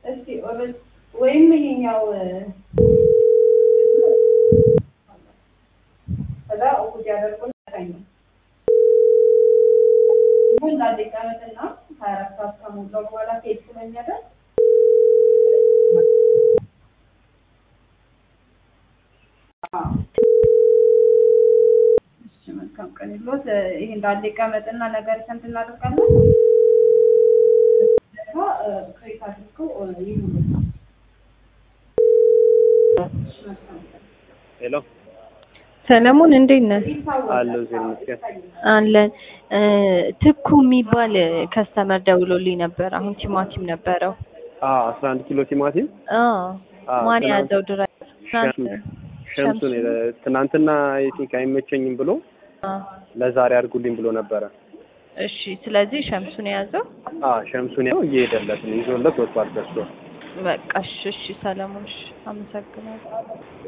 እስቲ ኦረል ወይም ይሄኛው ከዛ እሑድ ያደርጉና ሰኞ ይሁን ላለ ቀመጥና ሀያ አራት ሰዓት ከሞላው በኋላ ኬክ ስለሚያደርግ እሺ መልካም ቀን ይሎት ይሄ እንዳለ ቀመጥና ነገር ሰንት እናደርጋለን ደግሞ ክሬት አድርገው ይሁን ሄሎ ሰለሞን እንዴት ነህ? አለሁ እዚህ ይመስገን። አለን እ ትኩ የሚባል ከስተመር ደውሎልኝ ነበር። አሁን ቲማቲም ነበረው። አዎ አስራ አንድ ኪሎ ቲማቲም አዎ አዎ፣ ማን ትናንት- ያዘው ድራይቨር? ትናንት ሸምሱን የለ- ትናንትና የቲንክ አይመቸኝም ብሎ አዎ። ለዛሬ አድርጉልኝ ብሎ ነበረ። እሺ፣ ስለዚህ ሸምሱን የያዘው አዎ ሸምሱን ያው እየሄደለት ነው ይዞለት ወጥቷል ገዝቶ። በቃ እሺ፣ እሺ ሰለሞን፣ እሺ አመሰግናለሁ።